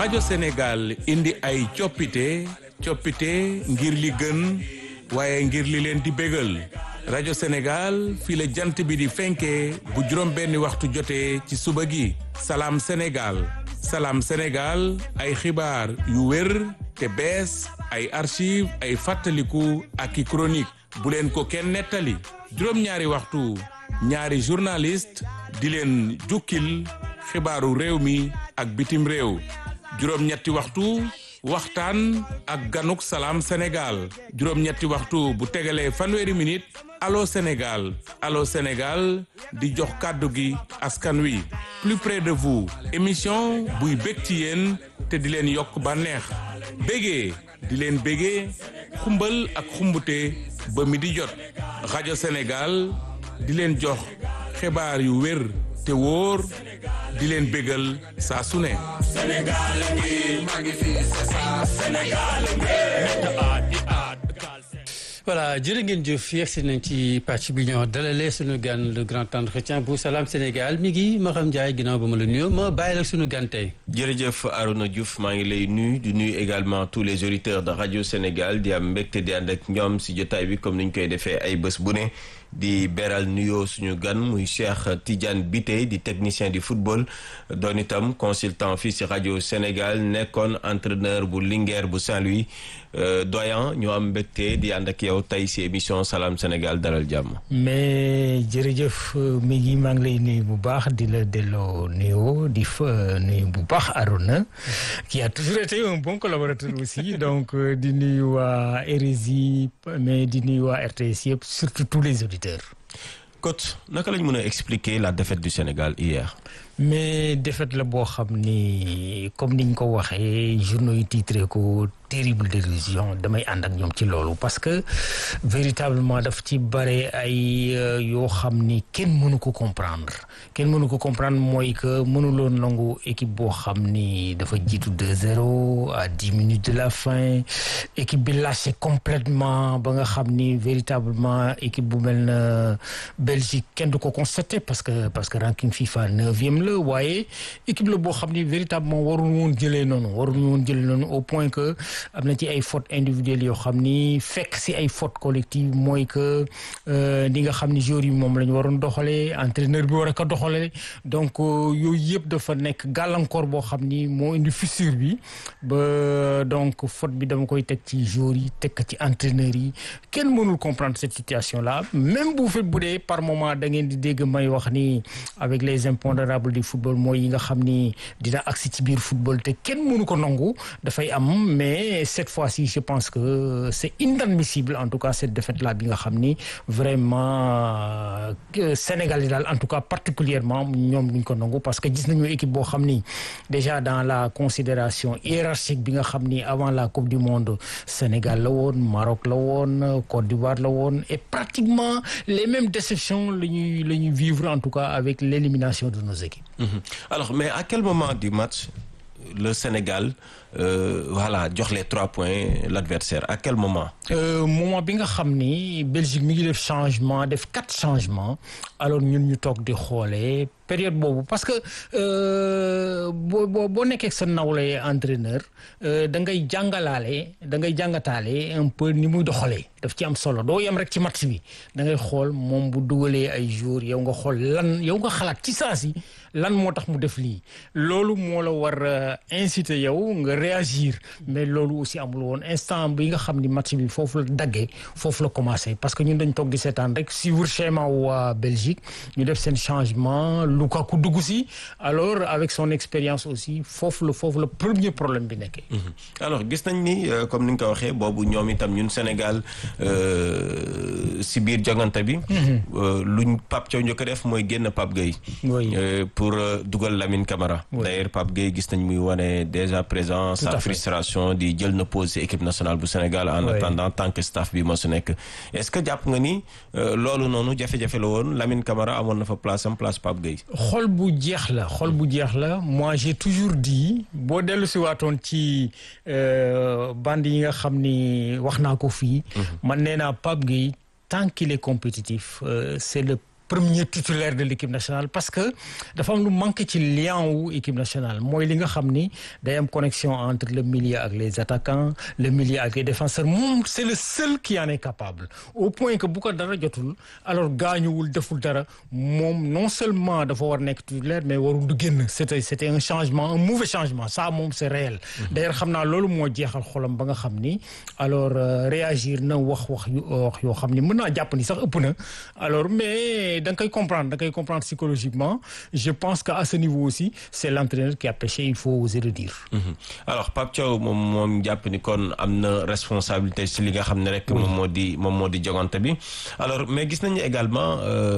rajo Sénégal indi ay coppite coppite ngir li gën waaye ngir li leen di bégal rajo Sénégal fii la jant bi di fenkee bu juróom benni waxtu jotee ci suba gi salaam Sénégal salaam Sénégal ay xibaar yu wér te bees ay archive ay fàttaliku ak i chronique bu leen ko kenn nettali juróom-ñaari waxtu ñaari journaliste di leen jukkil xibaaru réew mi ak bitim réew juróom-ñetti waxtu waxtaan ak ganuk salaam Sénégal juróom-ñetti waxtu bu tegalee fanweeri minute allo Sénégal allo Sénégal di jox kàddu gi askan wi plus près de vous émission buy bég ci yéen te di leen yokk bànneex bégee di leen bégee xumbal ak xumbute ba mi di jot rajo Sénégal di leen jox xibaar yu wér te wóor di leen bégal saa su ne voilà jërë ngeen jëf yegsi nañ ci pàcc bi ñoo dalalee suñu gan le grand entretien bu Salam Sénégal mi ngi Maxam Ndiaye ginnaaw ba ma la nuyoo ma bàyyi la suñu gan tey jërëjëf Arouna Diouf maa ngi lay nuyu di nuyu également tous les auditeurs de radio Sénégal di am mbégte di ànd ak ñoom si jotaay bi comme ni ñu koy defee ay bés bu ne di beral nuyoo suñu gan muy Cheikh Tidiane Biteye di technicien du football doon itam consultant fii si rajo Sénégal nekkoon entraîneur bu Linguère bu Saint-Louis doyen ñu am mbégte di ànd ak yow tey si émission Salam Sénégal dalal jàmm. mais jërëjëf mi ngi maa ngi lay nuyu bu baax di la delloo nuyoo di fa nuyu bu baax Arona qui a toujours été un bon collaborateur aussi donc di nuyu waa RSI mais di nuyu waa RTS yëpp surtout tous les auditeurs. coach naka lañ mën a expliquer la défaite du Sénégal hier. mais défaite la boo xam ni comme niñ ko waxee journaux yi titré ko terrible désillusion damay ànd ak ñoom ci loolu parce que véritablement daf ci bare ay yoo xam ni kenn mënu ko comprendre kenn mënu ko comprendre mooy que mënuloo nangu équipe boo xam ni dafa jiitu 2-0 à dix minutes de la fin équipe bi lâché complètement ba nga xam ni véritablement équipe bu mel na Belgique kenn du ko constaté parce que parce que ranking FIFA neuvième la waaye équipe la boo xam ni véritablement warul woon jëlee noonu warul woon jëlee noonu au point que am na ci ay fautes individuelles yoo xam ni fekk si ay fautes collectives mooy que di nga xam ni joueurs yi moom la ñu waroon doxalee entraîneur bi war a ko doxalee donc yooyu yëpp dafa nekk gàllankoor boo xam ni moo indi fissure bi ba donc faute bi dama koy teg ci joueurs yi teg ci entraîneurs yi kenn mënul comprendre cette situation là même bu fait bu dee par moment da ngeen di dégg may wax ni avec les impondérables du football mooy yi nga xam ni dina agsi ci biir football te kenn mënu ko nangu dafay am mais cette fois-ci je pense que c'est inadmissible en tout cas cette défaite là bi nga xam ni vraiment Sénégal yi daal en tout cas particulièrement ñoom duñ ko nangu parce que gis nañu équipe boo xam ni déjà dans la considération hiérarchique bi nga xam ni avant la coupe du monde Sénégal la woon Maroc la woon Côte d'Ivoire la woon et pratiquement les mêmes déceptions la ñuy la ñuy vivre en tout cas avec l'élimination de nos équipes. Mmh. alors mais à quel moment du match le Sénégal euh, voilà jox les trois points l'adversaire à quel moment. Euh, moment bi nga xam ni Belgique mi ngi def changement def quatre changements alors ñun ñu toog di xoolee période boobu parce que boo boo boo nekkee sa nawle entraîneur da ngay jàngalaale da ngay jàngataale un peu ni muy doxalee daf ci am solo doo yem rek ci match bi da ngay xool moom bu dugalee ay jours yow nga xool lan yow nga xalaat ci saa si lan moo tax mu def lii loolu moo la war inciter yow nga réagir mais loolu aussi amul woon instant bi nga xam ni match bi foofu la daggee foofu la commencé parce que ñun dañ toog di seetaan rek suivre schéma waa Belgique ñu def seen changement Lukaku dugg si alors avec son expérience aussi foofu la foofu la premier problème bi nekkee. alors gis nañ ni comme ni nga ko waxee boobu ñoom itam ñun Sénégal si biir jongante bi. luñ Pape Thiaw njëkk a def mooy génn Pape Gueye. pour dugal Lamine Camara. d'ailleurs Pape Gueye gis nañ muy wane déjà présent sa frustration di jël na pause si équipe nationale bu Sénégal en attendant tant que staff bi moo su nekk est-ce que jàpp nga ni loolu noonu jafe-jafe la woon Lamine Camara amoon na fa place am place Pape Gueye. xol bu jeex la xol bu jeex la moi j'ai toujours dit boo dellu si waatoon ci bande yi nga xam ni wax naa ko fii. man nee naa Pape Gueye tant qu'il est compétitif c'est le premier titulaire de l'équipe nationale parce que dafa am lu manqué ci lien wu équipe nationale mooy li nga xam ni day am connexion entre le milieu ak les attaquants le milieu ak les défenseurs moom c'est le seul qui en est capable au point que bu ko dara jotul alors gaañuwul deful dara moom non seulement dafa war nekk titulaire mais warul du génn c'était c'était un changement un mauvais changement ça moom c'est réel d'ailleurs xam naa loolu moo jeexal xolam ba nga xam ni alors réagir na wax wax yu wax yoo xam ni mën naa jàpp ni sax ëpp na alors mais da nga koy comprendre da nga koy comprendre psychologiquement je pense que à ce niveau aussi c'est l'entraîneur qui a péché il faut oser le dire alors Pape Thiaw moom moom jàpp ni kon am na responsabilité ci li nga xam ne rek moom moo di moom moo di jogante bi alors mais gis nañu également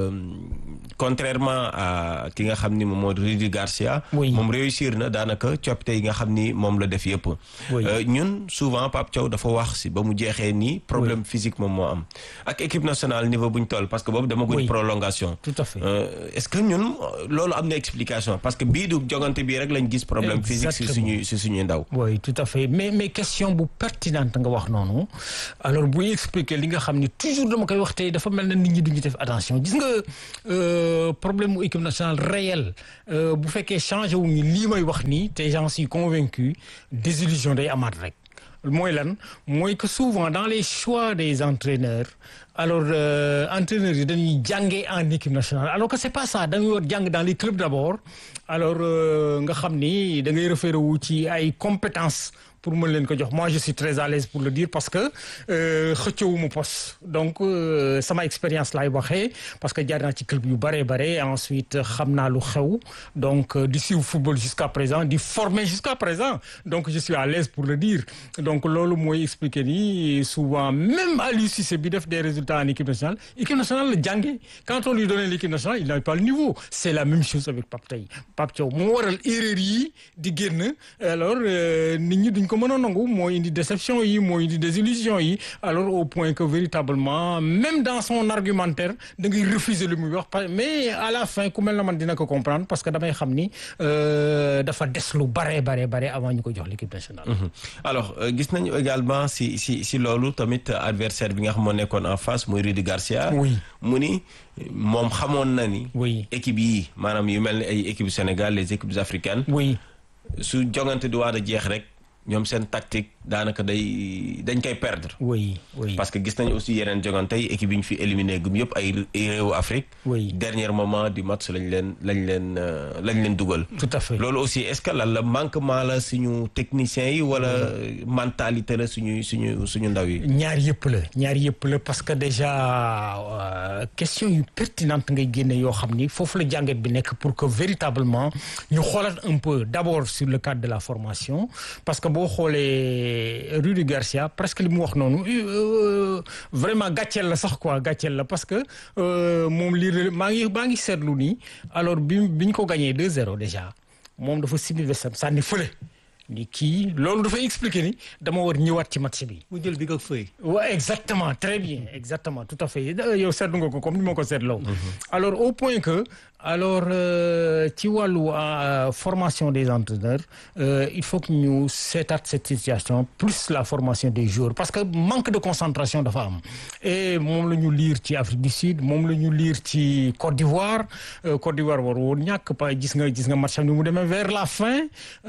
contrairement à ki nga xam ni moom moo di Rudy Garcia moom réussir na daanaka coppite yi nga xam ni moom la def yëpp ñun souvent Pape Thiaw dafa wax si ba mu jeexee nii problème physique moom moo am ak équipe nationale niveau bu ñu toll parce que boobu dama guñ prolongation tout à fait est-ce que ñun loolu am na explication parce que bii du jogante bii rek lañ gis problème physique si suñuy si suñuy ndaw oui tout à fait mais mais question bu pertinente nga wax noonu alors buy expliquer li nga xam ni toujours dama koy wax tey dafa mel na nit ñi duñu def attention gis nga problème mu équipe nationale réel bu fekkee changé wu ñu lii may wax nii te j'en suis convaincu désillusion day amaat rek mooy lan mooy que souvent dans les choix des entraîneurs alors euh, entraîneurs yi dañuy jàngee en équipe nationale alors que c'est pas ça dañuy war jàng dans les clubs d'abord alors nga xam ni da ngay référé wu ci ay compétences pour mën leen ko jox moi je suis très à l'aise pour le dire parce que xëccewuma poste donc euh, sama expérience laay waxee parce que jaar naa ci club yu bare bare ensuite xam naa lu xew donc euh, di suivre football jusqu'à présent di former jusqu'à présent donc je suis à l'aise pour le dire donc loolu mooy expliquer ni souvent même Aliou Cissé bi def des résultats en équipe nationale équipe nationale la jànge quand on lui donnait l'équipe nationale il n'avait pas le niveau c'est la même chose avec Pape Thiaw Pape Thiaw moo waral erreur yi di génn alors nit ñi duñ ko mën a nangu moo indi déception yi moo indi désillusion yi alors au point que véritablement même dans son argumentaire da ngay refuser lu muy wax mais à la fin ku mel na man dina ko comprendre parce que damay xam ni dafa des lu bare bare bare avant ñu ko jox l'équipe nationale alors gis nañu également si si si loolu tamit adversaire bi nga xam moo nekkoon en face muy Rudy Garcia oui mu ni moom xamoon na ni oui équipe yi maanaam yu mel ni ay équipes Sénégal les équipes africaines oui su jongante di waat a jeex rek ñoom seen tactique daanaka day dañ koy perdre. oui oui parce que gis nañu aussi yeneen jongante yi équipe yi ñu fi éliminé gum yëpp ay réewu Afrique. oui dernier moment du match lañ leen lañ leen lañ leen dugal. tout à fait loolu aussi est-ce que lan la manquement la suñu techniciens yi wala mentalité la suñu suñu suñu ndaw yi. ñaar yëpp la ñaar yëpp la parce que déjà question yu pertinente ngay génne yoo xam ni foofu la jàngat bi nekk pour que véritablement ñu xoolaat un peu d'abord sur le cadre de la formation parce que boo xoolee Rudy Garcia presque li mu wax noonu vraiment gàcceel la sax quoi gàcceel la parce que moom lii maa ngi maa ngi seetlu nii alors bi bi ñu ko gagné 2-0 déjà moom dafa simi vesam sànni fële ni kii loolu dafay expliquer ni dama war ñëwaat ci match bi. mu jël bi ko fëy. waaw exactement très bien exactement tout à fait yow seetlu nga ko comme ni ma ko seetloo. alors au point que alors ci wàllu formation des entraîneurs il faut que ñu seetaat cette situation plus la formation des joueurs parce que manque de concentration dafa am et moom la ñu lire ci Afrique du Sud moom la ñu lire ci Côte d'Ivoire Côte d'Ivoire war woon ñàkk pa gis nga gis nga match am ni mu demee vers la fin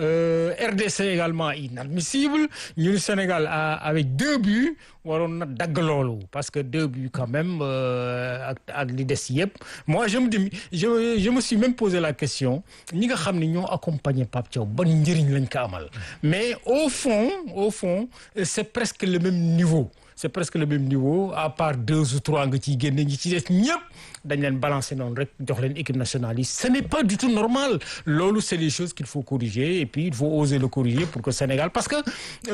RDC également inadmissible ñun Sénégal avec deux buts waroon na dagg loolu parce que deux buts quand même ak ak li des yëpp moi je me dis je je me suis même posé la question ñi nga xam ne ñoo accompagner Pape Thiaw ban njëriñ lañ ko amal mais au fond au fond c'est presque le même niveau c'est presque le même niveau à part deux ou trois nga ciy génne ñi ci des ñëpp dañ leen balancer noonu rek jox leen équipe nationale yi ce n'est pas du tout normal loolu c'est des choses qu'il faut corriger et puis il faut oser le corriger pour que Sénégal parce que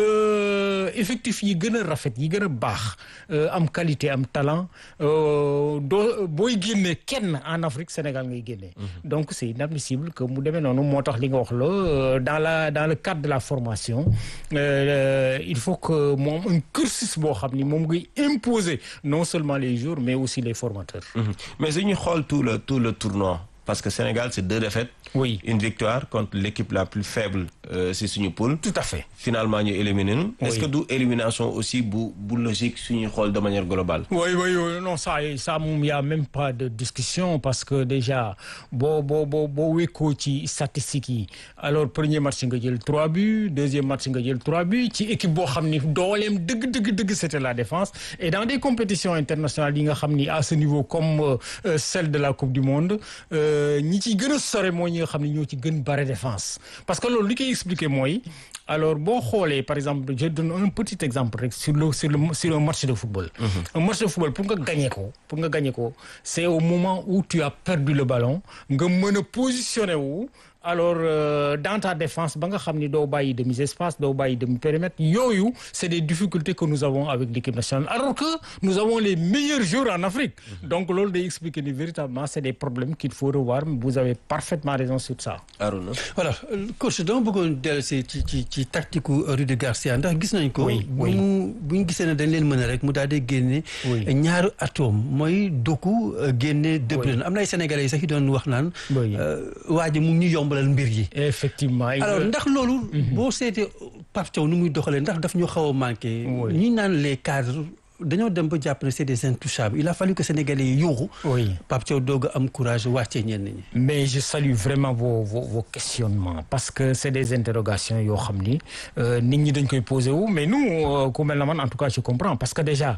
euh, effectif yi gën a rafet yi gën a baax am qualité am talent doo booy génne kenn en Afrique Sénégal ngay génne donc c'est inadmissible que mu demee noonu moo tax li nga wax la dans la dans le cadre de la formation euh, il faut que moom un cursus boo xam ni moom ngay imposer non seulement les joueurs mais aussi les formateurs mais su ñu xool tout le tout le tournoi parce que Sénégal c'est deux défaites. Oui. une victoire contre l'équipe la plus faible euh, si suñu poule. tout à fait. finalement ñu éliminé nu. est-ce Oui. que du élimination aussi bu bu logique suñuy xool de manière globale. Oui, oui, oui, non, ça, ça, il n'y a même pas de discussion parce que déjà, bon, bon, bon, bon, wéko ci statistiques yi. Alors, premier match, nga jël 3 buts, deuxième match, nga jël 3 buts, ci équipe boo xam ni dooleem dëgg, dëgg, dëgg, c'était la défense. Et dans des compétitions internationales yi nga xam ni à ce niveau comme euh, euh, celle de la Coupe du Monde, euh, ñi ci gën a sore mooy ñi nga xam ni ñoo ci gën bare défense. Parce que loolu li koy expliquer mooy, alors boo xoolee par exemple je donne un petit exemple rek sur le sur le sur un match de football. un match de football pour nga gagner ko pour nga gagner ko c'est au moment où tu as perdu le ballon nga mën a positionner wu. alors euh, dans ta défense ba nga xam ni doo bàyyi demi espace doo bàyyi demi périmètre yooyu c'est des difficultés que nous avons avec l'équipe nationale alors que nous avons les meilleurs joueurs en Afrique donc loolu day expliquer ni véritablement c'est des problèmes qu'il faut revoir vous avez parfaitement raison sur ça Aruna. voilà coach dama bëggoon dellu si ci ci ci tactique Rudy Garcia ndax gis nañ ko. Oui, bu oui. mu bu ñu gisee ne dañ leen mën a rek mu daal di génne. Oui. ñaaru atome mooy Doku euh, génne De Bruyne am na ay sénégalais yi sax yi doon wax naan. Oui. euh, waa ji mu ngi ñu yombalal mbir yi. effectivement alors ndax loolu. boo seetee Pape Thiaw nu muy doxalee ndax daf ñu xaw a manqué. Oui. ñi naan les cadres dañoo dem ba jàpp ne c'est des intouchables il a fallu que sénégalais yi yuuxu. Oui. Pape Thiaw doog a am courage wàccee ñenn ñi. mais je salue vraiment vos vos vos questionnements parce que c'est des interrogations yoo xam ni euh, nit ñi dañ koy poser wu mais nous euh, ku mel na man en tout cas je comprends parce que déjà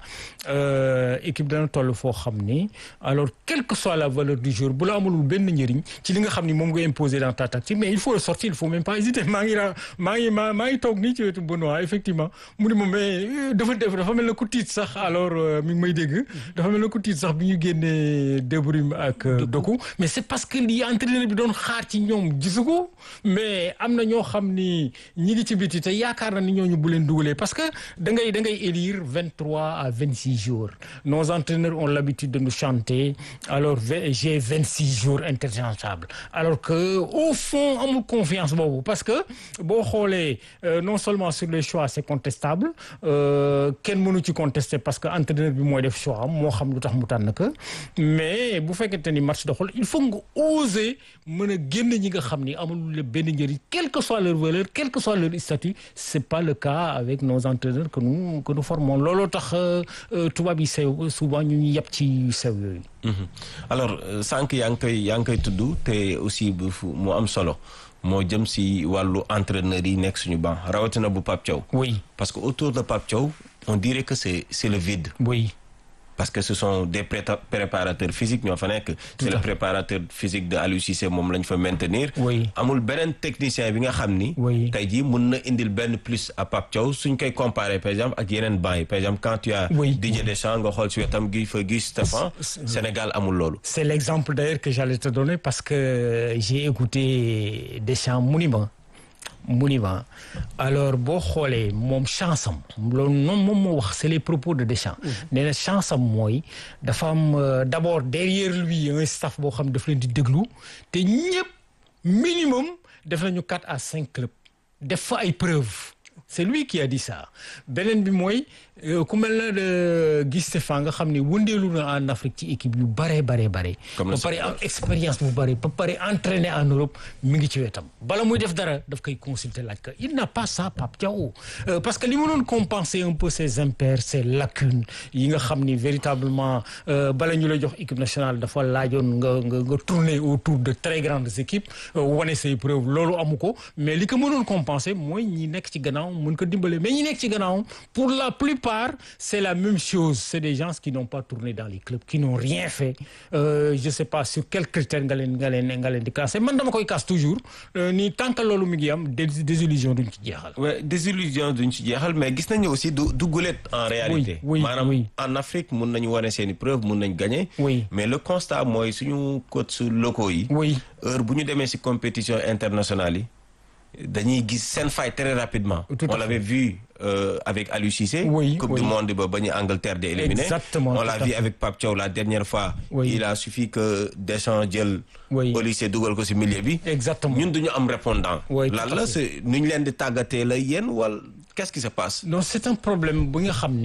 euh, équipe dana toll foo xam ni alors quelle que soit la valeur du jour bu la amulul benn njëriñ ci li nga xam ni moom nga imposer dans ta tactique mais il faut le sortir il faut même pas hésiter maa ngi ra maa ngi maa maa ngi toog nii ci wetu Benoît effectivement mu ni ma mais euh, dafa def dafa mel na ku tiit sax alors euh, mi ngi may dégg dafa mel na ku tiit sax bi ñu génnee De Bruyne ak euh, Doku mais c'est parce que li entraîneur bi doon xaar ci ñoom gisu ko mais am na ñoo xam ni ñi ngi ci biti te yaakaar na ni ñooñu bu leen dugalee parce que da ngay da ngay élire vingt trois à vingt six jours nos entraîneurs ont l'habitude de nous chanter alors v- j'ai vingt six jours interchangeables alors que au fond amul confiance boobu parce que boo xoolee euh, non seulement sur les choix c'est contestable euh, kenn mënu ci contester parce que entraîneur bi mooy def choix am moo xam lu tax mu tànn ko mais bu fekkente ni match doxul il faut nga oser mën a génn ñi nga xam ni amul le benn njëriñ quelle que soit leur valeur quel que soit leur statut c'est pas le cas avec nos entraîneurs que nous que nous formons looloo tax euh, euh, tubaab yi sew souvent ñu ñu yàpp ci sew yooyu. Mhm. alors euh, sànq yaa ngi koy yaa ngi koy tudd te aussi bu fu mu am solo moo jëm si wàllu entraîneur yi nekk suñu banc rawatina bu Pape Thiaw. oui parce que autour de Pape Thiaw on dirait que c'est c'est le vide. oui. parce que ce sont des préta- préparateurs physiques ñoo fa nekk. c'est le préparateur physique de Aliou Cissé moom lañ fa maintenir. Oui. amul beneen technicien bi nga xam ni. Oui. tey jii mun na indil benn plus à Pape Thiaw suñ koy comparer par exemple ak yeneen bancs yi par exemple quand tu as. Oui. Didier Deschamps nga xool si wetam Guy fa Guy Stéphane. Sénégal amul loolu. C'est l'exemple d'ailleurs que j'allais te donner parce que j'ai écouté Deschamps mu ni ma mu ni ma alors boo xoolee moom chance am loolu noonu moom moo wax c'est les propos de Deschamps nee na chance am mooy dafa am euh, d'abord derrière lui un staff boo xam daf leen di déglu te ñëpp minimum def nañu quatre à cinq clubs def fa ay preuves c'est lui qui a dit ça beneen bi mooy euh, ku mel na de Guy Stéphane nga xam ne wëndeelu na en Afrique ci équipe yu bare bare bare Comme ba le pare am expérience bu bare ba pare entraîné en Europe mi ngi ci wetam bala muy def dara daf koy consulter laaj ko il n'a pas ça Pape Thiaw Euh, parce que li mu doon compenser un peu ses impairs ses lacunes yi nga xam ni véritablement euh, bala ñu la jox équipe nationale dafa laajoon nga nga nga tourner autour de très grandes équipes euh, wane say preuves loolu amu ko mais li ko mënoon compenser mooy ñi nekk ci gannaaw mën ko dimbale mais ñi nekk ci gannaaw pour la plupart c'est la même chose c'est des gens qui n'ont pas tourné dans les clubs qui n'ont rien fait euh, je sais pas sur quels critères nga leen nga leen nga leen di casser man dama koy casse toujours euh, ni tant que loolu mi ngi am dés- désillusion duñ ci jeexal ouais désillusion duñ ci jeexal mais gis nañu aussi du du gulet en réalité. oui, maanaam oui. en Afrique mun nañu wane seeni preuve mun nañ gagner. Oui. mais le constat mooy suñu coach locaux yi. oui heure bu ñu demee ci compétition internationale yi dañuy gis seen faille très rapidement. Tout à on l'avait vu euh, avec Aliou Cissé. Oui, coupe oui. du monde ba ba ñu Angleterre di éliminé. Exactement, on tout l'a à vu fait. avec Pape Thiaw la dernière fois. Oui. il a suffi que Deschamps jël. Oui. Olysée dugal ko ci milieu bi. Exactement. ñun duñu am répondant. Oui, lan tout à la fait. c'est nu ñu leen di tàggatee la yéen wala qu'est-ce qui se passe. non c'est un problème bu nga xam ni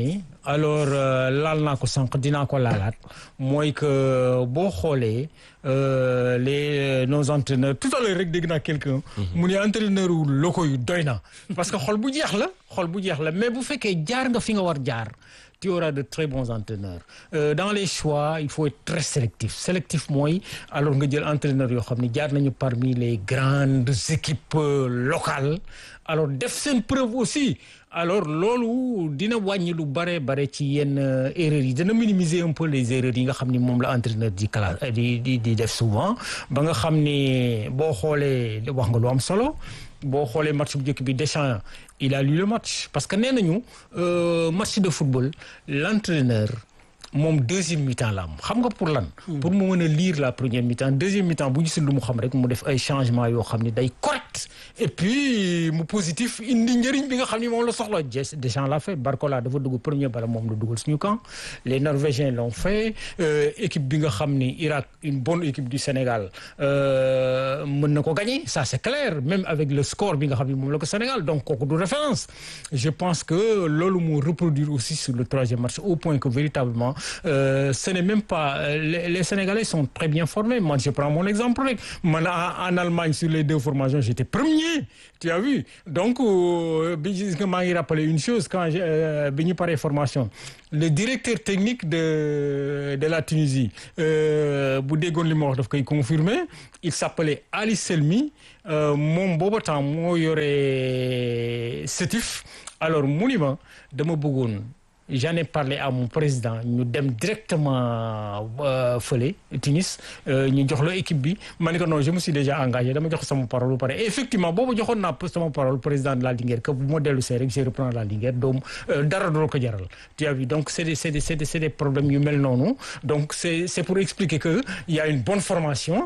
alors laal naa ko sànq dinaa ko laalaat mooy que boo xoolee les nos entraîneurs tout à l'heure rek dégg naa quelqu'un mu ne entraîneur wu locaux yu doy na parce que xol bu jeex la xol bu jeex la mais bu fekkee jaar nga fi nga war jaar tu auras de très bons entraîneurs euh, dans les choix il faut être très sélectif sélectif mooy alors nga jël entraîneurs yoo xam ne jaar nañu parmi les grandes équipes euh, locales alors def seen preuve aussi alors loolu dina wàññi lu bare bare ci yenn erreurs yi dina minimiser un peu les erreurs yi nga xam ni moom la entraîneur di classe di di di def souvent ba nga xam ni boo xoolee wax nga lu am solo boo xoolee match bu njëkk bi Deschamps il a lu le match parce que nee nañu match de football l'entraîneur moom deuxième mi-temps la am xam nga pour lan. pour mu mën a lire la première mi-temps deuxième mi-temps bu gisul lu mu xam rek mu def ay changements yoo xam ne day correct et puis mu positif indi njëriñ bi nga xam ni moom la soxla Deschamps l'a fait Barcola dafa dugg premier bala moom la dugal suñu camp les Norvégiens l'ont fait équipe bi nga xam ni Irak une bonne équipe du Sénégal mën na ko gagner ça c'est clair même avec le score bi nga xam ni moom la ko Sénégal donc kooku du référence je pense que loolu moo reproduire aussi sur le troisième match au point que véritablement Euh, ce n'est même pas les, les Sénégalais sont très bien formés moi je prends mon exemple rek man en, en Allemagne sur les deux formations j'étais premier tu as vu donc bi gis nga maa ngi rappeler une chose quand bi ñu paree formation le directeur technique de de la Tunisie bu déggoon li ma wax daf koy confirmer il s'appelait Ali Selmi moom booba temps moo yore Sétif alors mu ni ma dama bëggoon j'en ai parlé à mon président ñu dem directement fële Tunis ñu jox la équipe bi ma ne ko non je me suis déjà engagé dama jox sama parole bu pare et effectivement boobu joxoon naa sama parole président de la Linguère que bu ma dellu see rek je reprends la Linguère doom dara doo ko jaral tu as vu donc c'est des c'est des c'est des c'est des problèmes yu mel noonu donc c'est c'est pour expliquer que il y a une bonne formation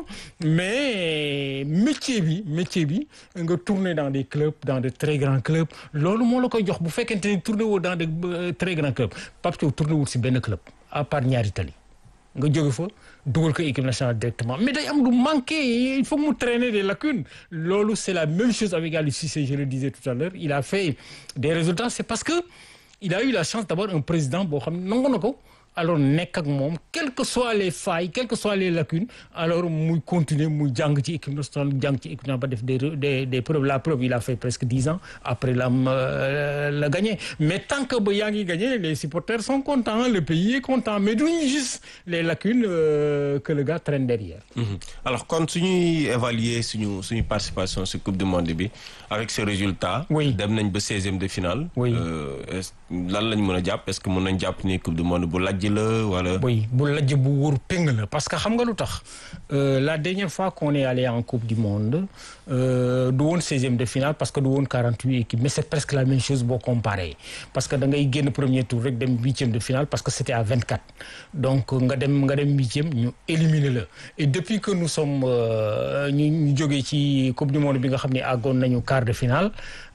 mais métier bi métier bi nga tourner dans des clubs dans de très grands clubs loolu moo la koy jox bu fekkente ni tourner woo dans de très grands club Pape Thiaw tourné wul si benn club à part ñaari tali nga jóge fa dugal ko équipe nationale directement mais day am lu manqué il faut mu traîner des lacunes loolu c'est la même chose avec Aliou Cissé je le disais tout à l'heure il a fait des résultats c'est parce que il a eu la chance d'avoir un président boo xam ne nangu na ko alors nekk ak moom quelles que soient les failles quelles que soient les lacunes alors muy continuer muy jàng ci équipe nationale jàng ci équipe nationale ba def des des des preuves la preuve il a fait presque dix ans après la la gagné mais tant que ba yaa ngi gagné les supporters sont contents le pays est content mais duñu juste les lacunes euh, que le gars traîne derrière. Mmh. alors kon suñuy évaluer suñu suñu participation ci coupe du monde bi avec ce résultat. oui dem nañ ba seizième de finale. oui lan lañ mën a jàpp est-ce que mën nañ jàpp ni coupe du monde bu lajj la wala. oui bu lajj bu wóor péng la parce que xam nga lu tax la dernière fois qu'on est allé en coupe du monde du woon seizième de finale parce que du woon quarante-huit équipes mais c'est presque la même chose boo comparé parce que da ngay génn premier tour rek dem huitième de finale parce que c'était à vingt-quatre donc nga dem nga dem huitième ñu éliminer la et depuis que nous sommes ñu ñu jógee ci coupe du monde bi nga xam ne àggoon nañu quart de finale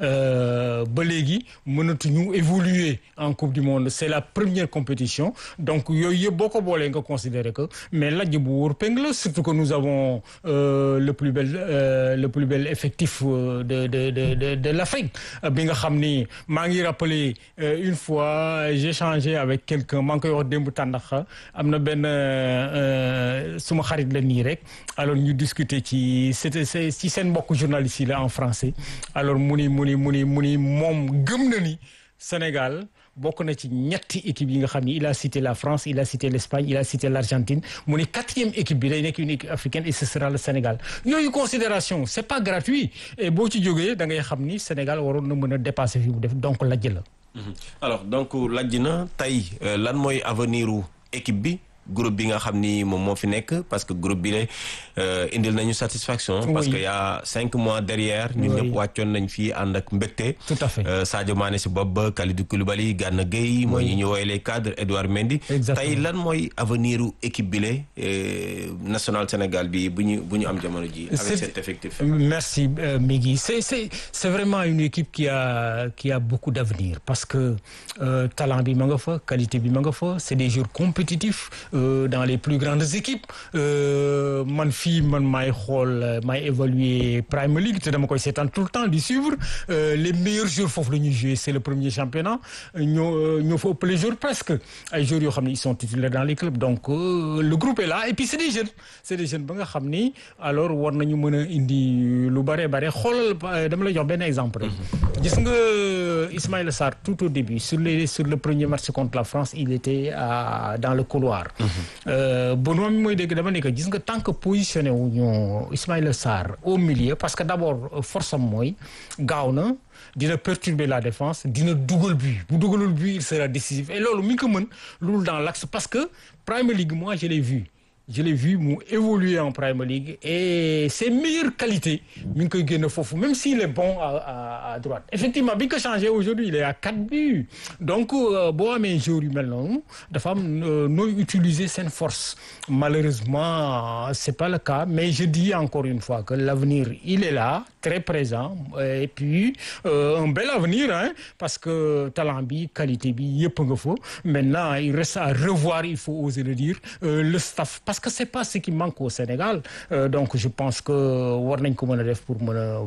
ba léegi mënatuñu évoluer en coupe du monde c'est la première compétition donc yooyu yëpp boo ko boolee nga considérer que mais lajj bu wóor péng la surtout que nous avons euh, le plus bel euh, le plus bel effectif de de de de de l'Afrique bi nga xam ni maa ngi rappeler euh, une fois j'ai échangé avec quelqu'un maa ngi koy wax démb tàndax am na benn suma xarit la nii rek alors ñu discuter ci c'était ci seen mbokk journalistes yi la en français alors mu ni mu ni mu ni mu ni moom gëm na ni Sénégal bokk na ci ñetti équipe yi nga xam ni il a cité la France il a cité l'Espagne il a cité l'Argentine mu ni quatrième équipe bi day nekk une équipe africaine et ce sera le Sénégal yooyu considération c'est pas gratuit et boo ci jógee da ngay xam ni Sénégal waroon na mën a dépasser fi mu def donc lajj la. alors donc lajj na tey lan mooy avenir u équipe bi. groupe bi nga xam ni moom moo fi nekk parce que groupe bi la indil nañu satisfaction. Oui. parce que y a cinq mois derrière. ñun Oui. ñëpp wàccoon nañ fii ànd ak mbégte. Tout à fait. Euh, Sadio Mané si bopp ba Kalidou Koulibaly Gana Gueye. mooy ñi ñu woowee les cadres Edouard Mendy. Exactement. tey lan mooy avenir u équipe bi la national Sénégal bi bu ñu bu ñu am jamono ji. avec C'est- cet effectif. Merci euh, Migui. C'est c'est c'est vraiment une équipe qui a qui a beaucoup d'avenir parce que euh, talent bi ma nga fa qualité bi ma nga fa c'est des joueurs compétitifs dans les plus grandes équipes man fii man maay xool maay évaluer Premier League te dama koy seetaan tout le temps di suivre les meilleurs joueurs foofu la ñuy jouer c'est le premier championnat ñoo ñoo fa ëpp les joueurs presque ay joueurs yoo xam ne ils sont titulaires dans les clubs donc le groupe est là et puis c'est des jeunes c'est des jeunes ba nga xam ni alors war nañu mën a indi lu bare bare xoolal dama lay jox benn exemple rek gis nga Ismaïla Sarr tout au début sur les sur le premier match contre la France il était à dans le couloir Benoît mi mooy dégg dama ne que gis nga tant que positionné wu ñu Ismaïla Sarr au milieu parce que d'abord force am mooy gaaw na dina perturber la défense dina dugal but bu dugalul but il sera décisif et loolu mi ngi ko mën loolu dans l'axe parce que Premier League moi je l'ai vu je l'ai vu mu évoluer en Premier League et ses meilleures qualités mi ngi koy génne foofu même s'il est bon à à à droite effectivement bi ñu ko changé aujourd'hui il est à quatre buts donc boo amee joueur yu mel noonu dafa am nooy utiliser seen force malheureusement c'est pas le cas mais je dis encore une fois que l'avenir il est là très présent et puis euh, un bel avenir hein parce que talent bi qualité bi yëpp nga fa maintenant il reste à revoir il faut oser le dire euh, le staff parce que c'est pas ce qui manque au Sénégal euh, donc je pense que war nañ ko mën a def pour mën a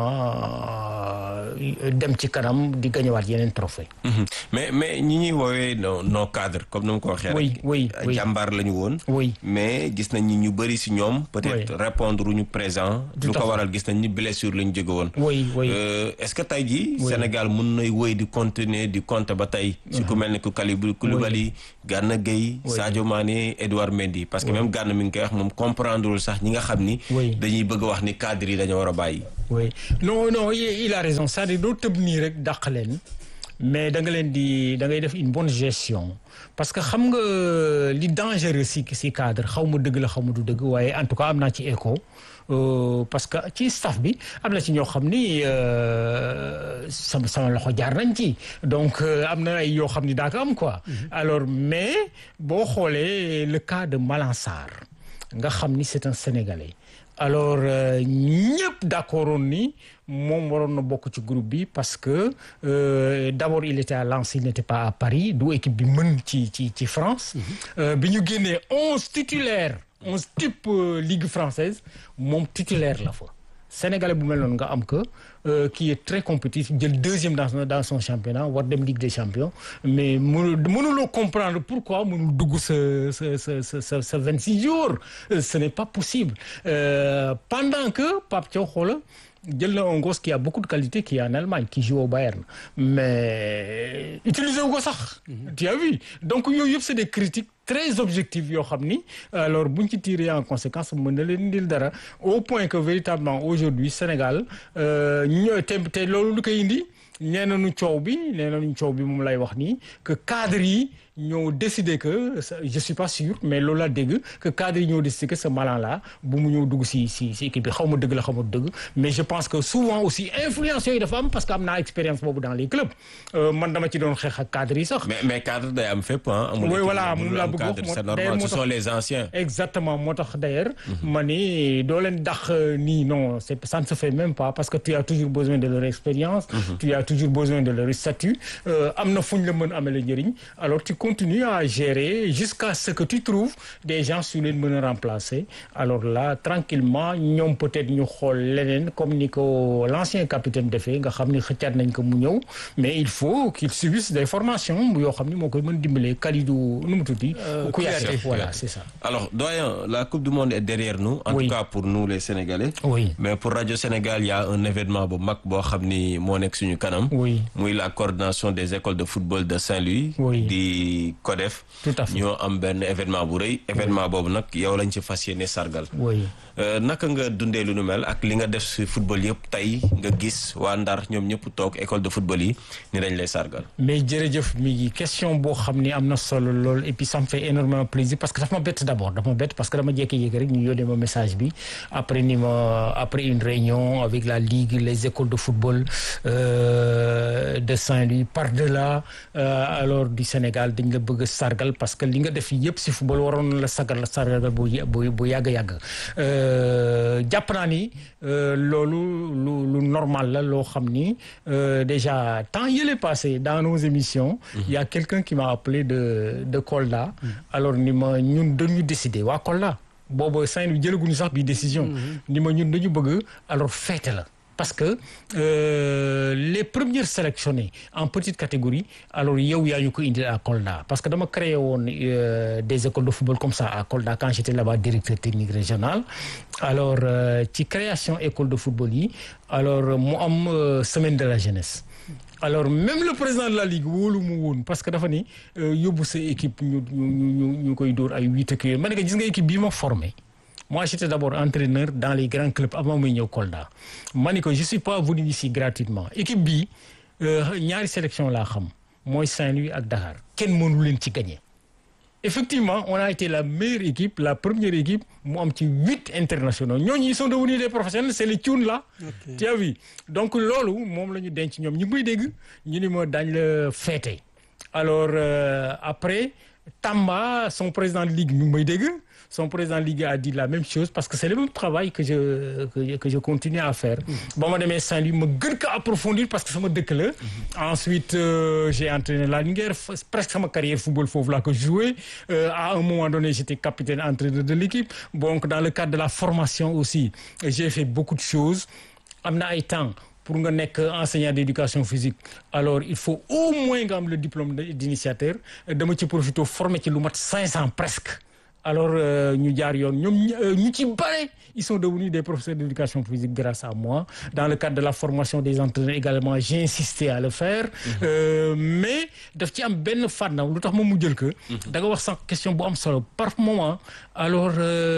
vraiment dem ci kanam di gañewaat yeneen trophée mais mais ñi ñuy woowee nos nos cadres comme ni ma ko waxee rek. oui oui oui jàmbaar la ñu woon. oui mais gis nañ ni ñu bëri si ñoom. peut-être répondre ñu présent. Tout lu à ko fait. waral gis nañ ni blessure la ñu jóge woon. oui oui Euh, est-ce que tey jii Oui. Sénégal mun nay wéy di continuer di compter ba tey. si ku mel ni ku Kalidou Koulibaly Gana Gueye Oui. Sadio Mané Edouard Mendy. parce que même Gana mi ngi koy wax moom comprendrewul sax ñi nga xam ni. Oui. dañuy bëgg a wax ni cadre yi dañoo war a bàyyi. oui non non il, il a raison c'est-à-dire doo tëb nii rek dàq leen mais da nga leen di da ngay def une bonne gestion parce que xam nga li dangereux si si cadre xaw ma dëgg la xaw ma du dëgg waaye en tout cas am naa ci écho euh, parce que ci staff bi am na ci ñoo xam ni euh, sama sama loxo jaar nañ ci donc euh, am na ay yoo xam ni daa ko am quoi. alors mais boo xoolee le cas de Malang Sarr nga xam ni c'est un Sénégalais. alors ñëpp d'accord woon ni moom waroon na bokk ci groupe bi parce que euh, d'abord il était à Lens il n'était pas à Paris du équipe bi mën ci ci ci France Euh, bi ñu génnee onze titulaires onze type euh, ligue française moom titulaire la fa Sénégalais bu mel noonu nga am que euh, qui est très compétitif jël deuxième dans son dans son championnat war dem Ligue des champions mais mënu mënuloo comprendre pourquoi mënul dugg sa sa sa sa sa sa vingt six jours Euh, ce n'est pas possible Euh, pendant que Pape Thiaw xoola jël na un gosse qui a beaucoup de qualité qui est en Allemagne qui joue au Bayern mais utiliser wu ko sax. tu as vu donc yooyu yëpp c'est des critiques très objectives yoo xam ni alors buñ ci tirer en conséquence mën na leen indil dara au point que véritablement aujourd'hui Sénégal ñoo te te loolu lu koy indi nee nañu coow bi nee nañu coow bi moom lay wax nii que cadre yi ñoo décidé que je suis pas sûr mais loolu laa dégg que cadre yi ñoo décidé que ce malin là bu mu ñëw dugg si si si équipe bi xaw ma dëgg la xaw ma dëgg mais je pense que souvent aussi influence yooyu dafa am parce que am naa expérience boobu dans les clubs man dama ci doon xeex ak cadre yi sax. mais mais cadre day am fépp ah. amul oui voilà moom laa am bëgg cadre wax c'est moo- normal d'ailleurs ce moo sont tax- les anciens. Exactement moo tax d'ailleurs ma ni doo leen dax nii non c'est ça ne se fait même pas parce que tu as toujours besoin de leur expérience tu as toujours besoin de leur statut Euh, am na fu ñu la mën a amee njëriñ alors tu continues à gérer jusqu'à ce que tu trouves des gens su leen mën a remplacer alors là tranquillement ñoom peut-être ñu xool leneen comme ni ko l'ancien capitaine defee nga xam ni xëccaat nañ ko mu ñëw mais il faut qu'il subisse des formations yoo xam ni moo koy mën dimbalee Kalidou nu mu tuddi Kouyaté Kouyaté. voilà c'est ça Alors, doyen, la Coupe du Monde est derrière nous, en Oui. tout cas pour nous les Sénégalais. Oui. Mais pour Radio Sénégal, il y a un événement bu mag boo xam ni moo nekk suñu kanam. Oui. muy la coordination des écoles de football de Saint-Louis. Oui. di CODEF. Tout à fait. ñoo am benn événement bu rëy. événement boobu nag yow lañ ci fas yéene sargal. oui Euh, naka nga dundee lu nu mel ak li nga def si football yëpp tey nga gis waa Ndar ñoom ñëpp toog école de football yi ni dañ lay sargal. mais jërëjëf mi ngi question boo xam ni am na solo lool et puis ça me fait énormément plaisir parce que daf ma bett d'abord daf ma bett parce que dama jékki-jékki rek ñu yónnee ma message bi après ni ma après une réunion avec la ligue les écoles de football euh, de Saint-Louis par-delà alors du Sénégal dañ la bëgg a sargal parce que li nga def yëpp si football waroon la sagal la sargal bu bu bu yàgg yàgg jàpp naa ni loolu lu lu normal la loo xam ni déjà temps yële passé dans nos émissions. il y a quelqu'un qui m'a appelé de de Kolda. alors ni ma ñun dañu décider waa Kolda. boobu Saint-Louis jëlaguñu sax bi décision. ni ma ñun dañu bëgg alors fête la. parce que euh, les premiers sélectionnés en petite catégorie alors yow yaa ñu ko indi à Kolda parce que dama créé woon euh, des écoles de football comme ça à Kolda quand j'étais là-bas directeur technique régional alors ci euh, création école de football yi alors mu am semaine de la jeunesse alors même le président de la ligue wóolu mu woon parce que dafa ni yóbbu sa équipe ñu ñu ñu ñu koy dóor ay huit ak yooyu ma ne ko gis nga équipe bii ma formé moi j'étais d'abord entraîneur dans les grands clubs avant muy ñëw Kolda ma ni ko je suis pas venu ici gratuitement équipe bii ñaari sélection laa xam mooy Saint-Louis ak Dakar kenn mënu leen ci gagner effectivement on a été la meilleure équipe la première équipe mu am ci huit internationaux ñooñu ils sont devenus des professionnels c'est les Thioune là okay. tu as vu donc loolu moom la ñu denc ñoom ñu ngi may dégg ñu ni ma daañ la féete alors euh, après Tamba son président de ligue ñu ngi may dégg son président de ligue a dit la même chose parce que c'est le même travail que je que, que je continue à faire ba ma demee Saint-Louis ma gën ko approfondir parce que sama dëkk la ensuite euh, j'ai entraîné la Linguère presque sama carrière football foofu laa ko joué euh, à un moment donné j'étais capitaine entraîneur de l'équipe donc dans le cadre de la formation aussi j'ai fait beaucoup de choses am na ay temps pour nga nekk enseignant d'éducation physique alors il faut au moins nga am le diplôme d'initiateur dama ci profité formé ci lu mat cinq cents presque alors ñu jaar yoon ñoom ñu ci bare ils sont devenus des professeurs d'éducation physique grâce à moi dans le cadre de la formation des entraîneurs également j'ai insisté à le faire mm-hmm. euh, mais daf ci am benn fànn lu tax moom mu jël que da nga wax sànq question bu am solo par moment alors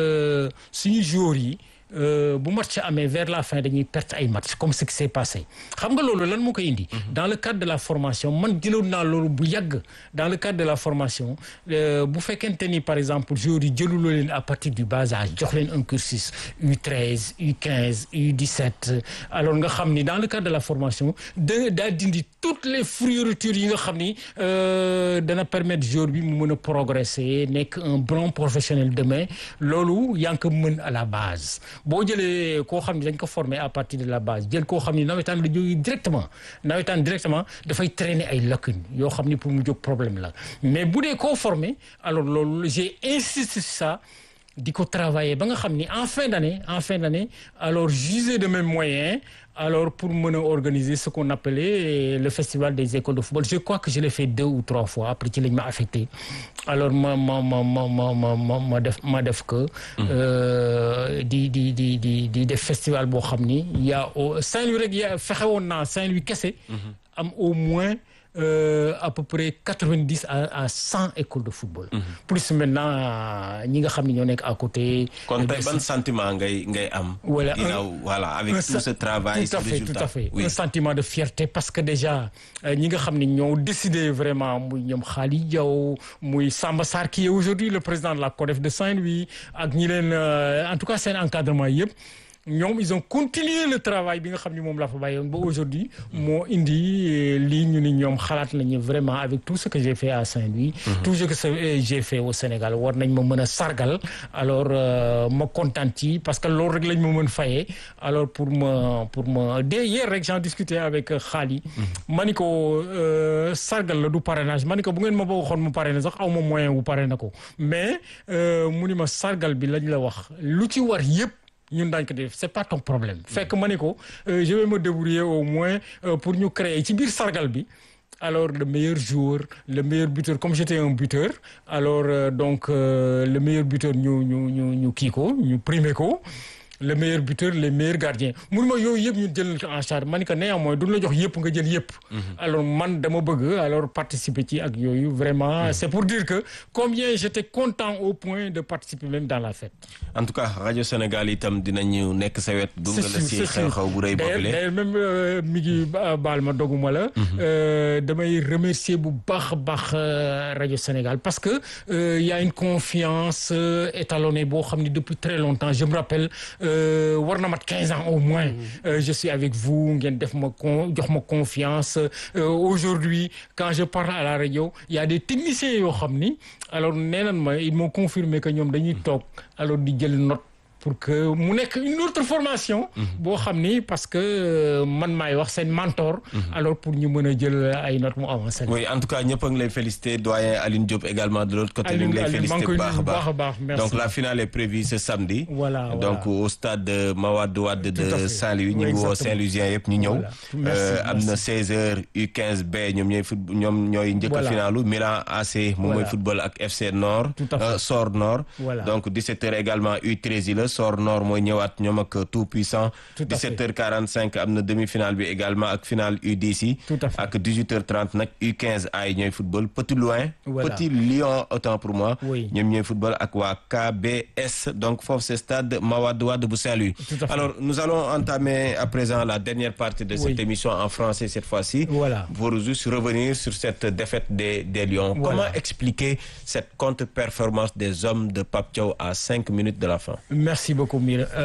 suñu joueurs yi Euh, bu match amee vers la fin dañuy perte ay match comme ce qui s'est passé xam nga loolu lan moo koy indi. dans le cadre de la formation man jëloon naa loolu bu yàgg dans le cadre de la formation bu fekkente ni par exemple joueurs yi jëluloo leen à partir du bas âge jox leen un cursus U13 U15 U17 alors nga xam ni dans le cadre de la formation da daa dindi toutes les fioritures yi nga xam ni dana permettre joueur bi mu mën a progresser nekk un bon professionnel demain loolu yaa ngi ko mën à la base. boo jëlee koo xam ne dañ ko former à partir de la base jël koo xam ni nawetaan la jógee directement nawetaan directement dafay traîner ay lacunes yoo xam ni pour mu jóg problème la mais bu dee koo former alors loolu j'ai insisté sur ça di ko travailler ba nga xam ni en fin d'année en fin d'année alors juger de mes moyens alors pour mën a organiser ce qu'on appelait le festival des écoles de football je crois que je l'ai fait deux ou trois fois après ci lañ ma affecté alors ma ma ma ma ma ma ma def ma def que di di di di di def festival boo xam ni y a Saint-Louis rek ya fexe woon naa Saint-Louis kese am au moins Euh, à peu près quatre-vingt-dix à à cent écoles de football. Mm -hmm. plus maintenant ñi nga xam ne ñoo nekk à côté. kon tey ban sentiment ngay ngay am. voilà ginnaaw voilà avec tout ce travail. tout à fait tout à fait oui. un sentiment de fierté parce que déjà ñi nga xam ne ñoo décidé vraiment muy ñoom Khali Diaw muy Samba Sarr qui est aujourd'hui le président de la CODEF de Saint-Louis ak ñi leen en tout cas seen encadrement yëpp. ñoom ils ont continué le travail bi nga xam ni moom laa fa bàyyoon ba aujourd'hui moo indi lii ñu ni ñoom xalaat nañu vraiment avec tout ce que j'ai fait à Saint-Louis tout ce que j'ai fait au Sénégal war nañ ma mën a sargal alors ma kontaan ci parce que loolu rek lañ ma mën fayee alors pour ma pour ma dès hier rek j'en discutais avec Khali ma ni ko sargal la du parrainage ma ni ko bu ngeen ma boo waxoon mu parrainé sax aw ma moyen wu parrainé ko mais mu ni ma sargal bi lañ la wax lu ci war yëpp ñun daañu ko def c'est pas ton problème fekk ma ne ko je vais me débrouiller au moins pour ñu créer ci biir sargal bi alors le meilleur joueur le meilleur buteur comme j'étais un buteur alors euh, donc euh, le meilleur buteur ñu ñu ñu ñu kii ko ñu primé ko le meilleur buteur les meilleurs gardiens mun ma yooyu yëpp ñu jël en charge ma ni que néanmoins duñ la jox yëpp nga jël yëpp alors man dama bëgg alors participer ci ak yooyu vraiment c'est pour dire que combien j'étais content au point de participer même dans la fête en tout cas rajo Sénégal itam dinañu nekk sa wet gunge la si xew-xew bu rëy boobule d'ailleurs même mi ngi baal ma doguma la damay remercier bu baax a baax rajo Sénégal parce que il y a une confiance étalonnée boo xam ne depuis très longtemps je me rappelle war na mat quinze ans au moins je suis avec vous ngeen def ma con jox ma confiance aujourd'hui quand je parle à la radio il y a des techniciens yoo xam ni alors nee nañ ma ils m'ont confirmé que ñoom dañuy toog alors di jël note pour que mu nekk une autre formation. boo xam ni parce que man maay wax seen mentor. alors pour ñu mën a jël ay notes mu avancé. oui en tout cas ñëpp a ngi lay féliciter doyen Aline Diop également de l'autre côté. ñu ngi lay féliciter bu baax a baax merci. donc la finale est prévue ce samedi. voilà donc au stade de Mawade Wade de Saint-Louis ñu ngi woo Saint-Louisien yëpp ñu ñëw. am na 16h U15B ñoom ñooy foot ñoom ñooy njëkk a finalu Milan AC moom mooy football ak FC Nord. Sor Nord. donc 17h également U13 yi la. Sor Nord mooy ñëwaat ñoom ak tout puissant 17h45 am na demi-finale bi également ak finale U10 ak 18h30 nag U15 ay ñooy football Petit Loin Petit Lion autant pour moi ñoom ñooy football ak waa KBS donc foofu c'est stade Mawade Wade bu Saint-Louis alors nous allons entamer à présent la dernière partie de cette émission en français cette fois-ci pour juste revenir sur cette défaite des des Lions comment expliquer cette contre-performance des hommes de Pape Thiaw à cinq minutes de la fin merci beaucoup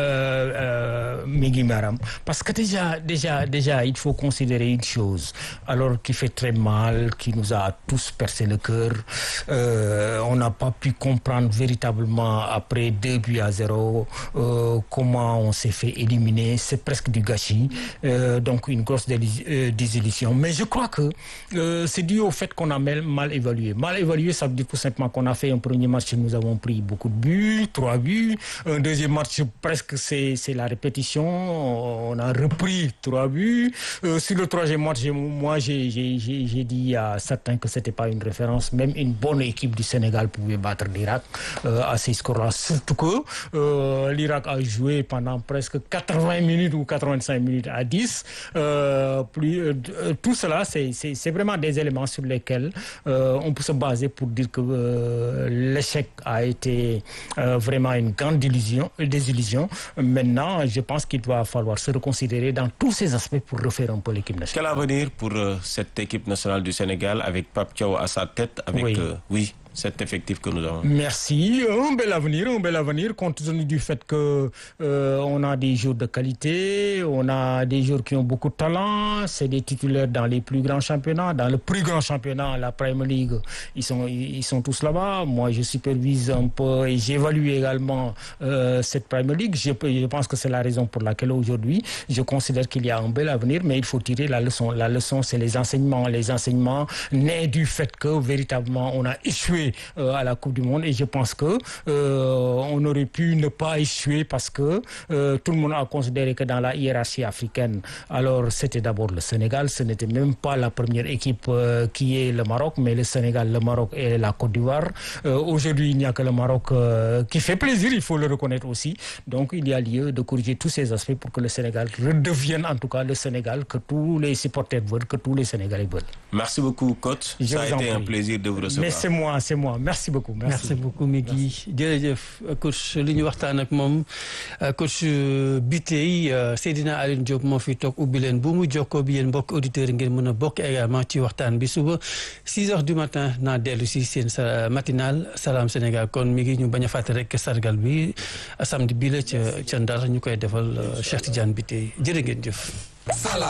Migui Maram parce que déjà déjà déjà il faut considérer une chose alors qui fait très mal qui nous a tous percé le cœur euh, on n'a pas pu comprendre véritablement après deux buts à zéro euh, comment on s'est fait éliminer c'est presque du gâchis euh, donc une grosse désillusion mais je crois que c'est dû au fait qu'on a mal, mal évalué mal évalué ça veut dire tout simplement qu'on a fait un premier match nous avons pris beaucoup de buts trois buts un deuxième match presque c'est c'est la répétition on a repris trois buts euh, sur le troisième match moi j'ai j'ai j'ai dit à certains que c'était pas une référence même une bonne équipe du Sénégal pouvait battre l'Irak euh, à ces scores-là surtout que euh, l'Irak a joué pendant presque 80 minutes ou 85 minutes à 10 plus tout cela c'est c'est c'est vraiment des éléments sur lesquels on peut se baser pour dire que l'échec a été vraiment une grande désillusion désillusion maintenant je pense qu'il va falloir se reconsidérer dans tous ces aspects pour refaire un peu l'équipe nationale. Quel avenir pour euh, cette équipe nationale du Sénégal avec Pape Thiaw à sa tête avec Oui. euh, oui cet effectif que nous avons Merci, un bel avenir, un bel avenir compte tenu du fait que euh, on a des joueurs de qualité, on a des joueurs qui ont beaucoup de talent, c'est des titulaires dans les plus grands championnats, dans le plus grand championnat, la Premier League, ils sont ils sont tous là-bas. Moi, je supervise un peu et j'évalue également euh, cette Premier League. Je, peux- je pense que c'est la raison pour laquelle aujourd'hui, je considère qu'il y a un bel avenir, mais il faut tirer la leçon. La leçon, c'est les enseignements, les enseignements nés du fait que véritablement on a échoué euh, à la Coupe du Monde et je pense que euh, on aurait pu ne pas échouer parce que euh, tout le monde a considéré que dans la hiérarchie africaine, alors c'était d'abord le Sénégal, ce n'était même pas la première équipe euh, qui est le Maroc, mais le Sénégal, le Maroc et la Côte d'Ivoire. Euh, Aujourd'hui, il n'y a que le Maroc euh, qui fait plaisir, il faut le reconnaître aussi. Donc, il y a lieu de corriger tous ces aspects pour que le Sénégal redevienne en tout cas le Sénégal que tous les supporters veulent, que tous les Sénégalais veulent. Merci beaucoup coach Je ça a vous en été un prie. plaisir de vous recevoir Mais c'est moi, c'est moi. Merci beaucoup. Merci. merci beaucoup Migui jërëjëf coach li ñu waxtaan ak moom coach bi tey Seydina Aline Diop moo fi toog ubbi leen bu mu jokkoo bi yéen mbokk auditeurs yi ngeen mën a bokk également ci waxtaan bi suba 6 heures du matin naa dellu si seen sa matinal Salam Sénégal kon mi ngi ñu bañ a fàtte rek sargal bi samedi bii la ca ca Ndar ñu koy defal Cheikh Tidiane bi tey jërë ngeen jëf. Salam